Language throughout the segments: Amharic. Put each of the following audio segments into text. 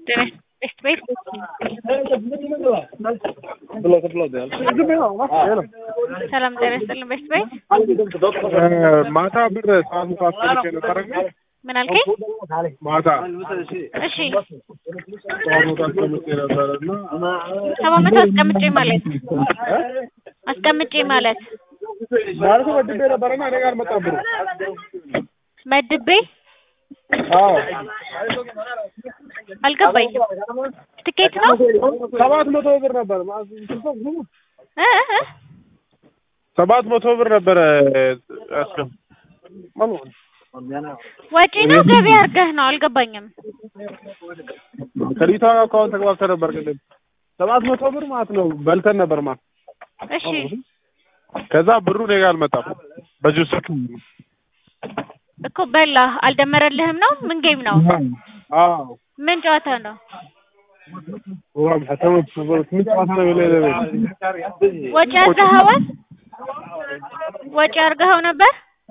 Best way ሰላም ጤና ይስጥልን። ቤስት ቤት ማታ ብር ሰዓት ሙቃት ልኬ ነበረ። ምን አልከኝ? ማታ እሺ ሰዓት ሙቃት ልኬ ነበረ እና ሰባት መቶ አስቀምጬ ማለት አስቀምጬ ማለት ማለት ወድቤ ነበረና እኔ ጋር መጣ ብሩ። መድቤ አዎ አልገባኝም። ትኬት ነው ሰባት መቶ ብር ነበር። እ እ ሰባት መቶ ብር ነበረ ያስገም ወጪ ነው ገቢ አድርገህ ነው? አልገባኝም። ከሊቷ አካውንት ተግባብተን ነበር ቅድም ሰባት መቶ ብር ማለት ነው በልተን ነበር ማለት እሺ ከዛ ብሩ እኔ ጋር አልመጣም በዚሁ ስልክ እኮ በላ አልደመረልህም ነው? ምን ጌም ነው? አዎ ምን ጨዋታ ነው? ዋም ሐተመት ምን ጨዋታ ነው የሌለ ወጪ አድርገኸዋል? ወጪ አድርገኸው ነበር?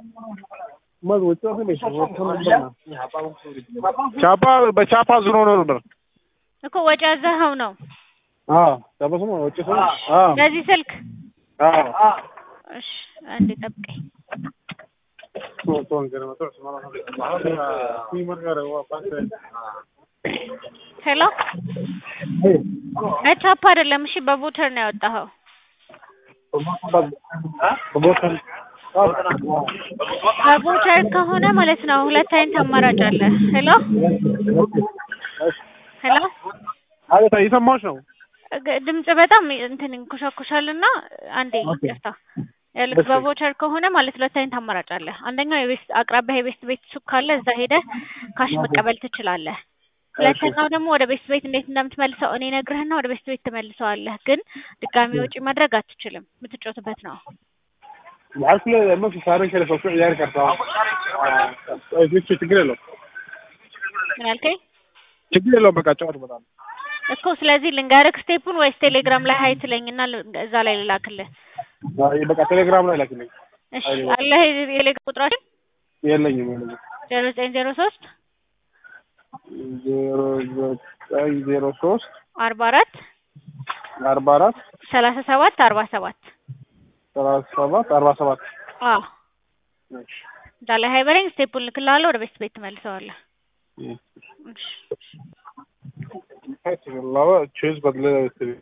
ቻፓ በቻፓ ዙሮ ነው ነበር እኮ ወጪ አድርገኸው ነው አዎ ቻፓ ስሙ ወጪ ስሙ አዎ በዚህ ስልክ? አዎ እሺ አንዴ ጠብቀኝ። ሄሎ በቻፓ አይደለም እሺ፣ በቮተር ነው ያወጣኸው። በቮተር ከሆነ ማለት ነው ሁለት አይነት አማራጭ አለ። ሄሎ ሄሎ አቤት እየሰማሁሽ ነው ግ- ድምጽ በጣም እንትን ይንኮሻኮሻልና አንዴ ይቅርታ። ይኸውልህ በቮቸር ከሆነ ማለት ሁለት አይነት አማራጭ አለ። አንደኛው የቤስት አቅራቢያ የቤስት ቤት ሱቅ ካለ እዛ ሄደህ ካሽ መቀበል ትችላለህ። ሁለተኛው ደግሞ ወደ ቤስት ቤት እንዴት እንደምትመልሰው እኔ ነግርህና ወደ ቤስት ቤት ትመልሰዋለህ። ግን ድጋሚ ወጪ ማድረግ አትችልም። የምትጮትበት ነው። عارف ليه ما في صارين كده في عيال كرتون እሺ ችግር የለውም ምን አልከኝ ችግር የለውም በቃ ጨዋታ በጣም እኮ? ስለዚህ ልንገርህ ስቴፑን ወይስ ቴሌግራም ላይ ሀይ ትለኝና ል- እዛ ላይ ልላክልህ? በቃ ቴሌግራም ላይ ላክልኝ እሺ አለህ የቴሌግራም ቁጥራችን የለኝም የለኝም ዜሮ ዘጠኝ ዜሮ ሶስት ዜሮ ዘጠኝ ዜሮ ሶስት አርባ አራት አርባ አራት ሰላሳ ሰባት አርባ ሰባት ሰላሳ ሰባት አርባ ሰባት አዎ እዛ ላይ ሀይ በለኝ። ስቴፑን ልክልሃለሁ። ወደ ቤት ቤት ትመልሰዋለህ። እሺ ቼዝ በድለ